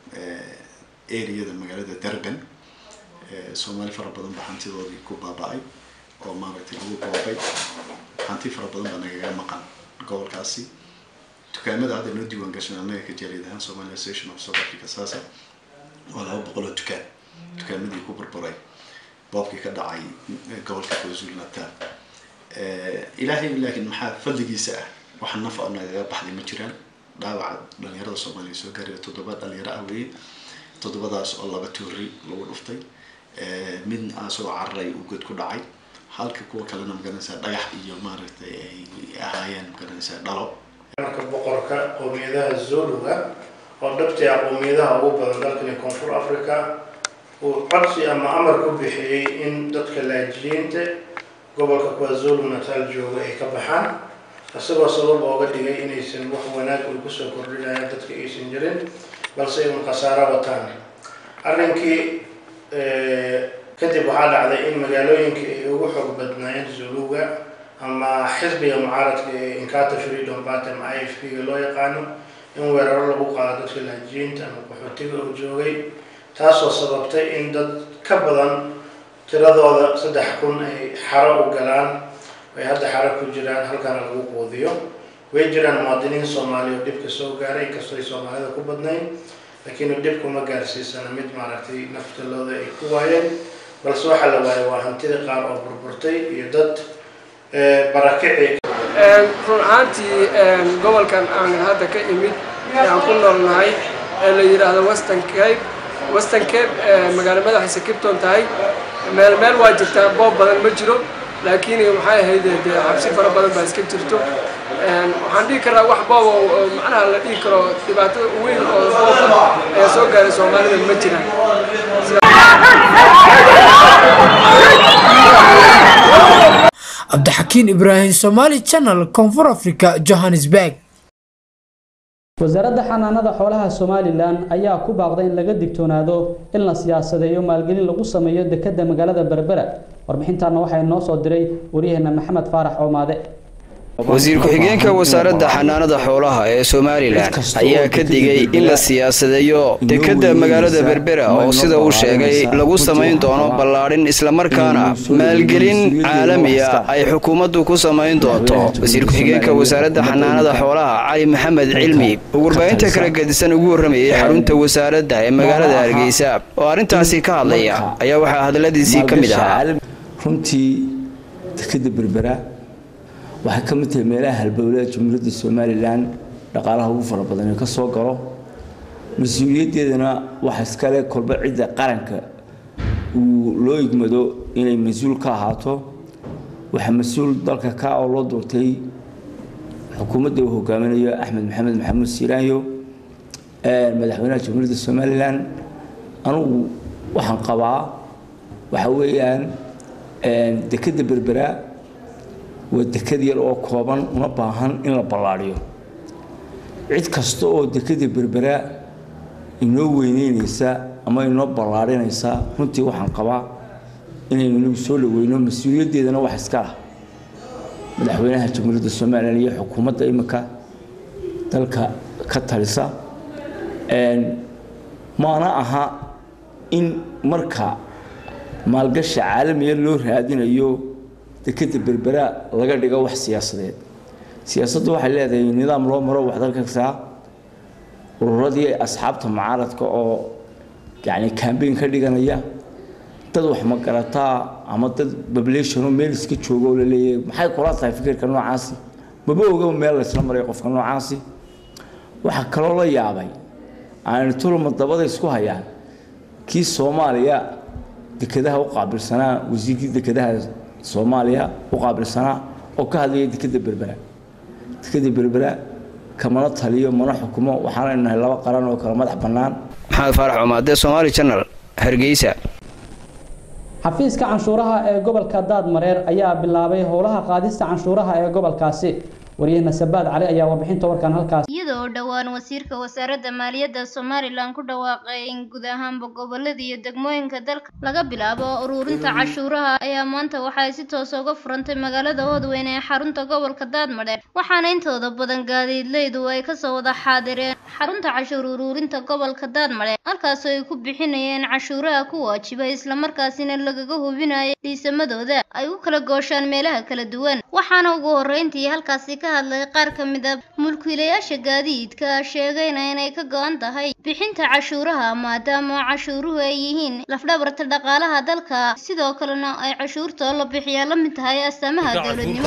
areada magaalada durban soomaali fara badan baa hantidoodii ku baaba'ay oo maaragtay lagu boobay hanti fara badan baa nagaga maqan gobolkaasi dukaamada hadda noo diiwaan gashan annaga ka jaaliyad ahaan somali association of south africa saasa waa laba boqol oo dukaan dukaamadii ku burburay boobkii ka dhacay gobolka kwazulu natal ilaahay laakiin maxaa fadligiisa ah wax naf oo nagaga baxday ma jiraan dhaawaca dhalinyarada soomaaliya soo gaaraya toddoba dhalinyaro ah weeye toddobadaas oo laba tuuri lagu dhuftay mid asagoo cararay uu god ku dhacay halka kuwa kalena magaranaysaa dhagax iyo maaragtay ay ahaayeen magaranaysaa dhalo marka boqorka qowmiyadaha zoluga oo dhabtii ah qowmiyadaha ugu badan dalkani koonfur africa uu codsi ama amar ku bixiyey in dadka laajiyiinta gobolka kwazulu natal jooga ay ka baxaan isagoo sabab ooga dhigay inaysan wax wanaag uu kusoo kordhinayaan dadka aysan jirin balse ay un khasaaro wataan arrinkii kadib waxaa dhacday in magaalooyinkii ay ugu xoog badnaayeen zuluga ama xisbiga mucaaradka ee inkata freedom party ama i f p ga loo yaqaano in weeraro lagu qaado dadka laajiyiinta ama qaxootiga oo joogay taasoo sababtay in dad ka badan tiradooda saddex kun ay xaro u galaan ay hadda xaro ku jiraan halkaana lagu quudiyo way jiraan muwaadiniin soomaaliya oo dhibka soo gaaray inkastoo ay soomaalida ku badnayn laakiin dhibku ma gaarsiisana mid maaragtay naftalooda ay ku waayeen balse waxaa la waayay waa hantida qaar oo burburtay iyo dad barakici run ahaantii gobolkan aan hadda ka imid ee aan ku noolnahay ee la yidhaahdo western cape western cape magaalo madaxiisa kipton tahay meel meel waa jirtaa boob badan ma jiro laakiin maxay ahayd dee cabsi fara badan baa iska jirto waxaan dhihi karaa wax boob oo macnaha la dhihi karo dhibaatada weyn oo boob ayaa soo gaaray soomaalida ma jiraan cabdixakiin ibraahim somaali channel koonfur africa johannesburg wasaaradda xanaanada xoolaha somalilan ayaa ku baaqday in laga digtoonaado in la siyaasadeeyo maalgelin lagu sameeyo dekedda magaalada berbera warbixintaana waxaa inoo soo diray waryaheena maxamed faarax oomaade wasiir ku-xigeenka wasaaradda xanaanada xoolaha ee somalilan ayaa ka digay in la siyaasadeeyo dekedda magaalada berbera oo sida uu sheegay lagu samayn doono ballaadhin islamarkaana maalgelin caalamiya ay xukuumaddu ku samayn doonto wasiir ku-xigeenka wasaaradda xanaanada xoolaha cali maxamed cilmi oo warbaahinta kala gedisan ugu warramayay xarunta wasaaradda ee magaalada hargeysa oo arrintaasi ka hadlaya ayaa waxaa hadalladiisii ka mid ahaa runtii dekedda berbera waxay ka mid tahay meelaha halbowlada jamhuuriyadda somalilan dhaqaalaha ugu fara badan ee ka soo galo mas-uuliyaddeedana waxa iskale kolba cidda qaranka uu loo igmado inay mas-uul ka ahaato waxaa mas-uul dalka ka oo loo doortay xukuumadda uu hogaaminayo axmed maxamed maxamuud siiraanyo madaxweynaha jamhuuriyadda somalilan anugu waxaan qabaa waxa weeyaan dekedda berbera waa dekad yar oo kooban una baahan in la ballaadhiyo cid kasta oo dekada berbera inoo weyneynaysa ama inoo ballaadhinaysa runtii waxaan qabaa inaynu inagu soo dhaweyno mas-uuliyaddeedana wax iska ah madaxweynaha jamhuuriyadda somalilan iyo xukuumadda imika dalka ka talisa maana aha in marka maalgasha caalamiya loo raadinayo dekeda berbera laga dhigo wax siyaasadeed siyaasaddu waxay leedahay nidaam loo maro wax dalka kastaa ururadii asxaabta mucaaradka oo yani cambaign ka dhiganaya dad wax magarataa ama dad population oo meel iska jooga oo laleeyahay maxay kula tahay fikirka noocaasi maba ogaba meel laysla maray qofka noocaasi waxaa kaloo la yaabay aanu tulma dabada isku hayaan kii soomaaliya dekedaha u qaabilsanaa wasiirkii dekedaha soomaaliya u qaabilsanaa oo ka hadlaya dekeda berbera dekeda berbera kamana taliyo mana xukumo waxaana nahay laba qaran oo kala madax bannaan maxamed faarax cumaade somaali channel hargeysa xafiiska canshuuraha ee gobolka daadmareer ayaa bilaabay howlaha qaadista canshuuraha ee gobolkaasi wariyahena sabaad cali ayaa warbixinta warkan halkaas iyada oo dhowaan wasiirka wasaaradda maaliyadda somalilan ku dhawaaqay in guud ahaanba gobolada iyo degmooyinka dalka laga bilaabo ururinta cashuuraha ayaa maanta waxay si toos uga furantay magaalada oodweyn ee xarunta gobolka daadmadheer waxaana intooda badan gaadiidleydu ay kasoo wada xaadireen xarunta cashuur ururinta gobolka daadmadheer halkaasoo ay ku bixinayeen cashuuraha ku waajibay islamarkaasina lagaga hubinaya liisamadooda ay u kala gooshaan meelaha kala duwan waxaana ugu horreyntii halkaasi ka hadlay qaar ka mid a mulkiilayaasha gaadiidka sheegayna inay ka go-an tahay bixinta cashuuraha maadaama cashuuruhu ay yihiin lafdhabarta dhaqaalaha dalka sidoo kalena ay cashuurta la bixiyaa la mid tahay astaamaha dowladnimo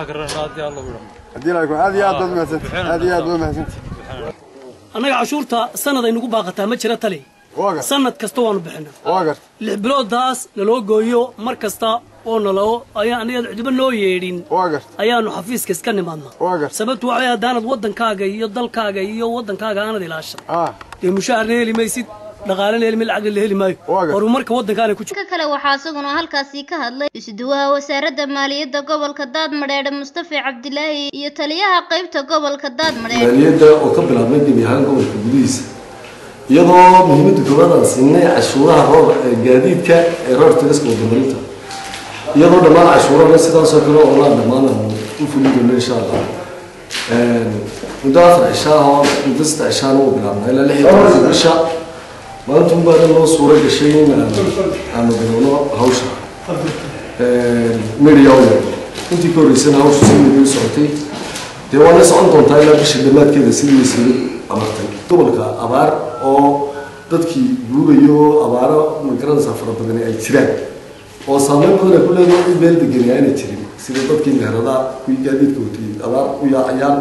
annaga cashuurta sanad ay nagu baaqataa ma jira tali sanad kasta waanu bixinaa lix biloodaas naloo gooyo mar kasta oo naloo ayaan aniga cidiba noo yeedhin ayaanu xafiiska iska nimaadnaa sababtu waxay haddaanad waddankaaga iyo dalkaaga iyo waddankaaga aanad ilaashan dee mushaharna heli maysid dhaqaalena heli lacagna la heli maayo horumarka waddankaana ku ka kale waxaa isaguna halkaasi ka hadlay isuduwaha wasaaradda maaliyadda gobolka daadmadheedhe mustafa cabdilaahi iyo taliyaha qaybta gobolka daadmadheedhe maaliyadda oo ka bilaabmay gebi ahaan gobolka gudihiisa iyadoo muhiimadda koowaad aan siinay cashuuraha roor gaadiidka ee roor tiriska wadamarinta iyadoo dhammaan cashuurana sidaasoo kale oo laa dhammaan aan u fuli doono insha allah muddo afar cishaa oo muddo saddex cishaana uu bilaabnaa ilaa lix iyo tobanka bisha maanta unbaana noo suura gashay in aanu bilowno hawsha media u yeerno intii ka horreysana hawsha si media u socotay dee waana socon doontaa ilaa bisha dhammaadkeeda sidii wasiirad amartay gobolka abaar oo dadkii guurayo abaaro magaranaysaa fara badani ay jiraan oo saameyn badan ay ku leedahay cid meel degani aanay jirin sida dadkii meherada kuwii gaadiidka watay abaar u yaacayaan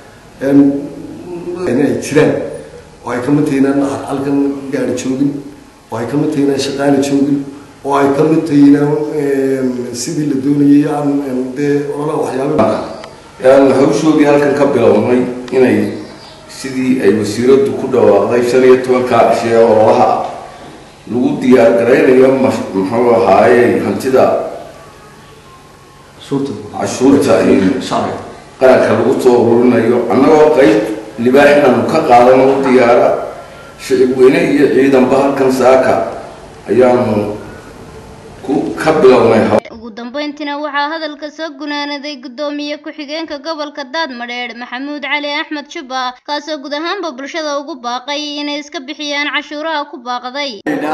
ay jiraan oo ay kamid tahay inaan halkan gaari joogin oo ay kamid tahay inaan shaqaale joogin oo ay kamid tahay inaan sidii la doonayay aan dee olala waxyaaba aan hawshoodii halkan ka bilownay inay sidii ay wasiiraddu ku dhawaaqday shan iyo tobankaa cishe ololaha lagu diyaar garaynayo muxuu ahaaye hantida cashuurta qaranka lagu soo ururinayo annagoo qayb libaax inaanu ka qaadano diyaara shicib weyne iyo ciidanba halkan saaka ayaanu ku ka bilownay ugu dambeyntiina waxaa hadalka soo gunaanaday gudoomiye ku-xigeenka gobolka daadmadheedh maxamuud cali axmed juba kaasoo guud ahaanba bulshada ugu baaqay inay iska bixiyaan cashuuraha ku baaqday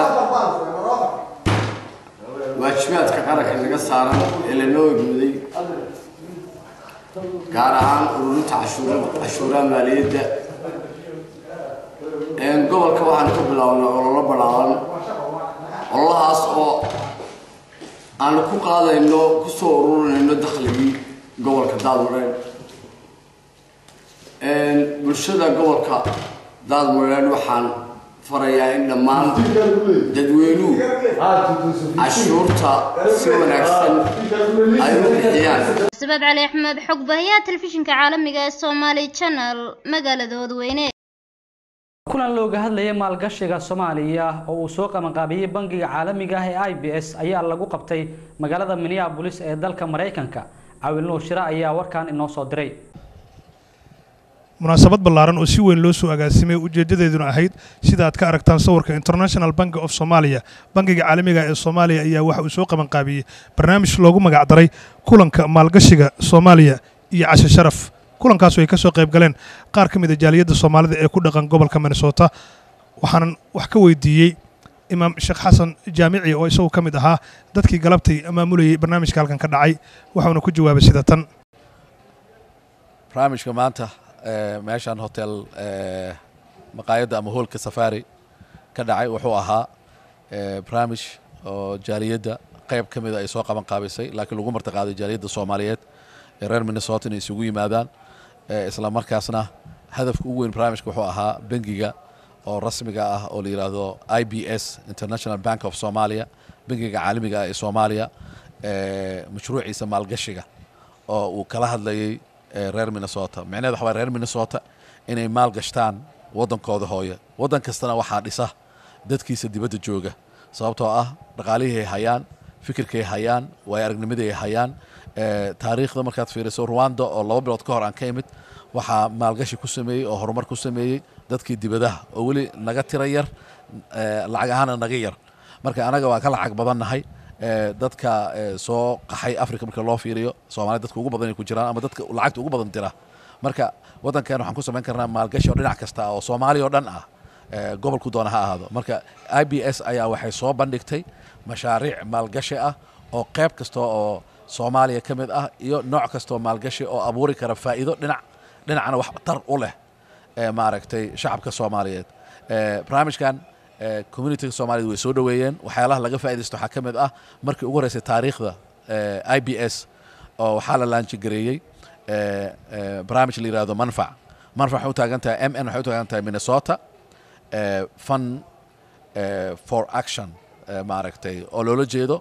waajibaadka qaranka naga saaran ee lanoo egmuday gaar ahaan ururinta cashuuraha maaliyadda gobolka waxaan ka bilownay ololo ballaaran ololahaas oo aanu ku qaadayno kusoo ururinayno dakhligii gobolka daadmareed bulshada gobolka daadmareed waxaan farayaa in dhammaan dadweynuhu cashuurta si wanaagsan ay u bixiyaan sabaad cali axmed xog bahiyaha telefishinka caalamiga ee Somali Channel magaalada Wadweyne kulan looga hadlayay maalgashiga Soomaaliya oo uu soo qabanqaabiyay bangiga caalamiga ah ee IBS ayaa lagu qabtay magaalada Minneapolis ee dalka Mareykanka Caawil Nuur Shira ayaa warkan inoo soo diray munaasabad ballaaran oo si weyn loo soo agaasimay ujeeddadeeduna ahayd sida aad ka aragtaan sawirka international bank of somalia bangiga caalamiga ee soomaaliya ayaa waxa uu soo qabanqaabiyey barnaamij loogu magacdaray kulanka maalgashiga soomaaliya iyo cashe sharaf kulankaas ay ka soo qayb galeen qaar ka mid a jaaliyadda soomaalida ee ku dhaqan gobolka minnesota waxaanan wax ka weydiiyey imaam sheekh xasan jaamici oo isagu ka mid ahaa dadkii galabtay maamulayay barnaamijka halkan ka dhacay waxauna ku jawaabay sida tan barnaamijka maanta meeshaan hotel maqaayadda ama hoolka safari ka dhacay wuxuu ahaa barnaamij oo jaaliyadda qayb ka mida ay soo qaban qaabisay laakiin lagu martiqaaday jaaliyadda soomaaliyeed ee reer minnesota inay isugu yimaadaan isla markaasna hadafka ugu weyn barnaamijka wuxuu ahaa bangiga oo rasmiga ah oo la yidhaahdo i b s international bank of somalia bangiga caalamiga ah ee soomaaliya mashruuciisa maalgashiga oo uu kala hadlayay reer minnesota micnaheed waxa waye reer minnesota inay maal gashtaan waddankooda hooye waddan kastana waxaa dhisa dadkiisa dibadda jooga sababtoo ah dhaqaalihii ay hayaan fikirkay hayaan waayo aragnimadii ay hayaan taariikhda markaad fiiriso rwanda oo laba bilood ka hor aan ka imid waxaa maalgashi ku sameeyey oo horumar ku sameeyey dadkii dibadaha oo weli naga tira yar lacag ahaana naga yar marka anaga waa ka lacag badannahay dadka soo qaxay africa marka loo fiiriyo soomaalida dadka ugu badan ay ku jiraan ama dadka lacagta ugu badan dira marka waddankan waxaan ku samayn karnaa maalgashi oo dhinac kasta oo soomaaliya oo dhan ah gobolku doona ha ahaado marka i b s ayaa waxay soo bandhigtay mashaariic maalgashi ah oo qayb kasta oo soomaaliya ka mid ah iyo nooc kastoo maalgashi oo abuuri kara faa'iido dhinac dhinacna wax tar u leh maaragtay shacabka soomaaliyeed barnaamijkan communitiga soomaaliyed way soo dhoweeyeen waxyaalaha laga faaidaysto waxaa ka mid ah markii ugu horeysay taariikhda i b s oo waxaa la laanjigareeyey barnaamij la yihahdo manfac manfac waxay u taagan tahay m n waxay u taagan tahay minnesota fun for action maaragtay oo loola jeedo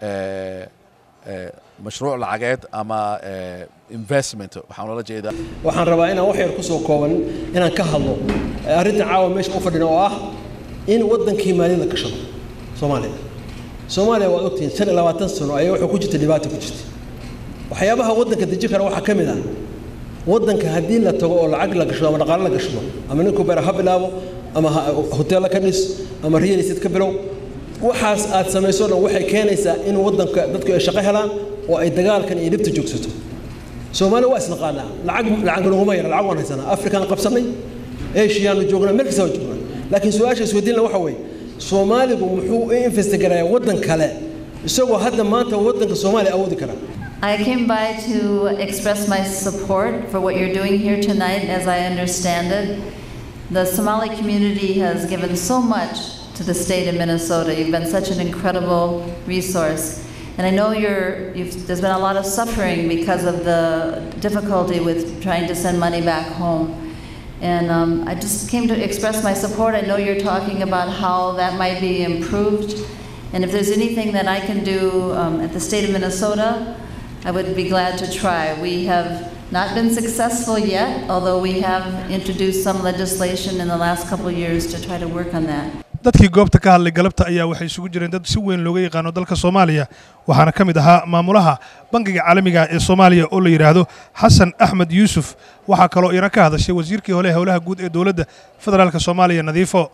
mashruuc lacageed ama investment waxaan loola jeedaa waxaan rabaa inaan wax yar ku soo kooban inaan ka hadlo arrinta caawa meesha u fadhina oo ah in waddankii maaliyadda gashado soomaaliya soomaaliya waad ogtihiin shan iyo labaatan sano ayaa wuxuu ku jirta dhibaata ku jirta waxyaabaha waddanka deji kara waxaa ka mid ah waddanka haddii la tago oo lacag la gashado ama dhaqaale la gashado ama ninku beera ha bilaabo ama hoteella ka dhis ama real estate ka bilow waxaas aad samayso dhan waxay keenaysaa in waddanka dadku ay shaqo helaan oo ay dagaalkan iyo dhibta joogsato soomaaliya waa isnaqaanaa lacag lacag naguma yara lacag waan haysanaa afrikaan qabsanay eshiyaanu joognaa meel kasta waa joognaa laakiin su-aasha isweydiinla waxa weeye soomaaligu muxuu u investigarayaa waddan kale isagoo hadda maanta waddanka soomaaliya awoodi kara I came by to express my support for what you're doing here tonight, as I understand it. The Somali community has given so much to the state of Minnesota. You've been such an incredible resource. And I know you're, you've, there's been a lot of suffering because of the difficulty with trying to send money back home. And um, I just came to express my support. I know you're talking about how that might be improved. And if there's anything that I can do um, at the state of Minnesota, I would be glad to try. We have not been successful yet, although we have introduced some legislation in the last couple of years to try to work on that. dadkii goobta ka hadlay galabta ayaa waxay isugu jireen dad si weyn looga yaqaano dalka soomaaliya waxaana ka mid ahaa maamulaha bangiga caalamiga ee soomaaliya oo la yidhaahdo xasan axmed yuusuf waxaa kaloo iyana ka hadashay wasiirkii hole howlaha guud ee dowladda federaalk soomaaliya nadiifo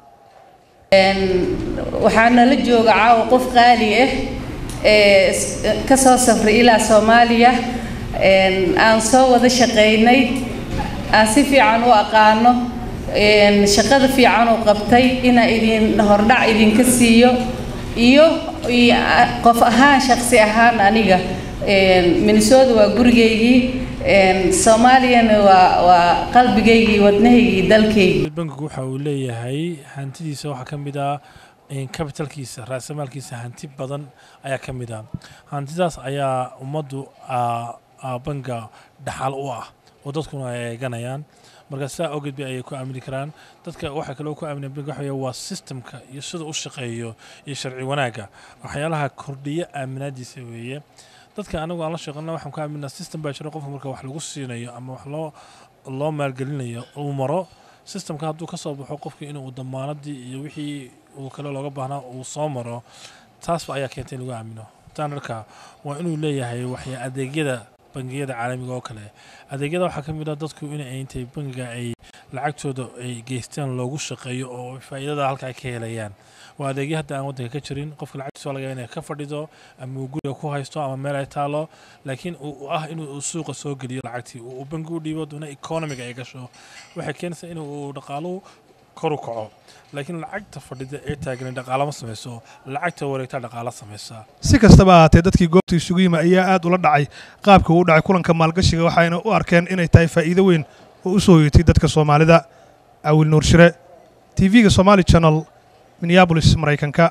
waxaa nala jooga caawa qof qaali ah ee ka soo safray ilaa soomaaliya aan soo wada shaqaynay aan si fiican u aqaano shaqada fiican uu qabtay inaa idin hordhac idinka siiyo iyo qof ahaan shaqsi ahaan aniga minnesota waa gurigaygii soomaaliyana waa waa qalbigaygii wadnahaygii dalkaygii bankigu waxa uu leeyahay hantidiisa waxaa ka mid ah capitalkiisa raasamaalkiisa hanti badan ayaa ka mid ah hantidaas ayaa ummaddu banka dhaxal u ah oo dadkuna ay eeganayaan marka sidaa awgeed ba ayay ku aamini karaan dadka waxaa kaloo ku aamina bank waxa waa systemka iyo sida u shaqeeyo iyo sharci wanaagga waxyaalaha kordhiya aaminaadiisa weeye dadka anagu aan la shaqeyna waxaan ku aaminaa system baa jira qofka marka wax lagu siinayo ama wax loo loo maalgelinayo uu maro systemka hadduu ka soo baxo qofka inuu damaanadii iyo wixii uu kale looga baahnaa uu soo maro taasba ayaa keentay in lagu aamino standardka waa inuu leeyahay waxya adeegyada bangiyada caalamiga oo kale adeegyada waxaa ka mid ah dadku in intay bangiga ay lacagtooda ay geystaan loogu shaqeeyo oo faa'iidada halka ay ka helayaan waa adeegyo hadda aan waddanka ka jirin qofka lacagtiisa waa laga inay ka fadhido ama uu guriga ku haysto ama meel ay taalo laakiin uu ah inuu suuqa soo geliyo lacagtii uu bangi u dhiibo doona economiga ay gasho waxay keenaysaa inuu dhaqaaluhu kor u kaco laakiin lacagta fadhida ee taagan dhaqaalama samayso lacagta wareegta dhaqaala samaysa si kastaba ahaatee dadkii goobta isugu yimi ayaa aad ula dhacay qaabka uu dhacay kulanka maalgashiga waxayna u arkeen inay tahay faa'iido weyn oo u soo hoyatay dadka soomaalida awil nuur shire tv-ga somaali channel minneabolis maraykanka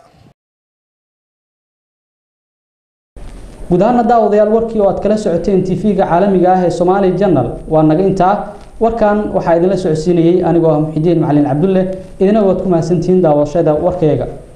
guud ahaana daawadayaal warkii oo aad kala socoteen tv-ga caalamiga ah ee somaali janal waa naga intaa warkan waxaa idinla socodsiinayey anigoo ah muxidiin macalin cabdulle idina waad ku mahadsantihiin daawashada warkayga